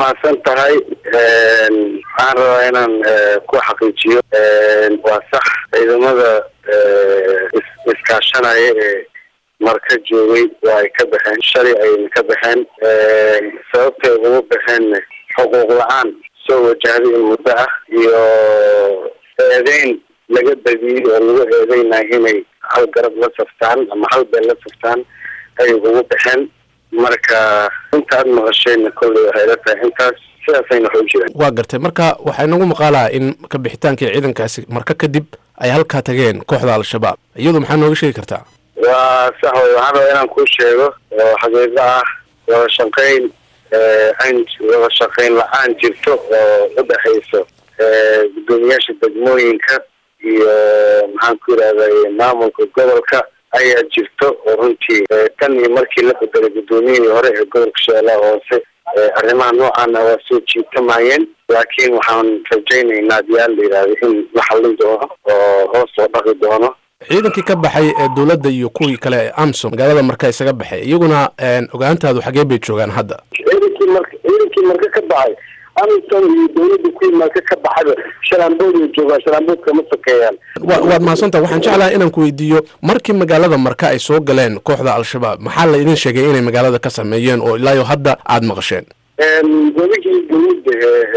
mahadsan tahay waxaan rabaa inaan ku xaqiijiyo waa sax ciidamada iskaashanaya ee marka joogay waa ay ka baxeen shalay ayna ka baxeen sababtay ugu baxeenna xuquuq la-aan soo wajahday in muddo ah iyo eedeyn laga badiyey oo lagu eedeynayo inay hal garab la saftaan ama hal beel la saftaan ayay ugu baxeen marka intaad maqashayna kolley waxay la tahay intaas sidaasayna wax u jiraan waa gartay marka waxaa inagu maqaalaa in ka bixitaankii ciidankaasi marka kadib ay halkaa tageen kooxda al-shabaab iyadu maxaa nooga sheegi kartaa waa sax wey waxaan rabaa inaan kuu sheego oo xaqiiqo ah wada shaqeyn an wada shaqeyn la-aan jirto oo u dhexayso gudoomiyaasha degmooyinka iyo maxaan ku yidhahday maamulka gobolka ayaa jirto oo runtii tan iyo markii la bedelay guddoomiyihii hore ee gobolka shabeellaha hoose arrimaha noocaana waa soo jiitamayeen laakiin waxaan rajaynaynaa diyaal la yidhahdo in la xallin doono oo hoos loo dhaqi doono ciidankii ka baxay ee dowladda iyo kuwii kale ee amsom magaalada marka isaga baxay iyaguna ogaantaadu xagee bay joogaan hadda ciidankii marka ciidankii marka ka baxay amsom iyo dowladda kuwii marka ka baxada shalaambood ay joogaan shalaamboodka ma sokeeyaan wa waad mahadsantaha waxaan jeclahay inaan ku weydiiyo markii magaalada marka ay soo galeen kooxda al-shabaab maxaa la idin sheegay inay magaalada ka sameeyeen oo ilaayo hadda aada maqasheen goligii dowladda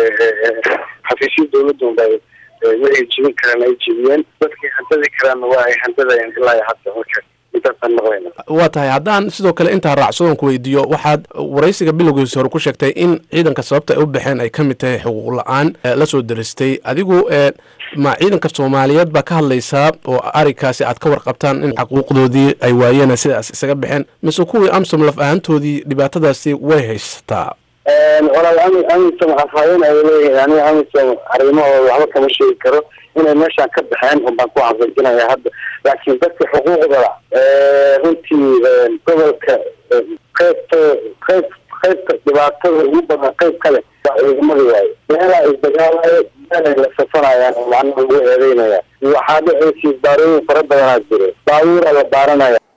xafiisyo dowladda unbay waxay jibin karaan ay jibiyeen dadkii handadi karaanna waa ay handadayeen ilaa hadda marka intaasaan maqlayna waa tahay haddaan sidoo kale intaa raacsadoon ku weydiiyo waxaad waraysiga bilowgiisa hore ku sheegtay in ciidanka sababta ay u baxeen ay ka mid tahay xuquuq la-aan la soo deristay adigu ma ciidanka soomaaliyeed baa ka hadlaysaa oo arrinkaasi aad ka warqabtaan in xuquuqdoodii ay waayeen sidaas isaga baxeen mise kuwii amsom laf ahaantoodii dhibaatadaasi way haysataa walaal ami amisom afhayeen ay leeyihiin aniga amisom arrimahooda waxba kama sheegi karo inay meeshaan ka baxeen unbaan ku xaqiijinaya hadda laakiin dadka xuquuqda runtii gobolka qaybta qayb qaybta dhibaatada ugu badan qayb kale waa ciidamada waaye meelaa isdagaalayo meelay la safanayaan oo macnaha lagu eedeynaya waxaa dhexaysiis baarooyin fara badanaa jiro baabuura la baaranaya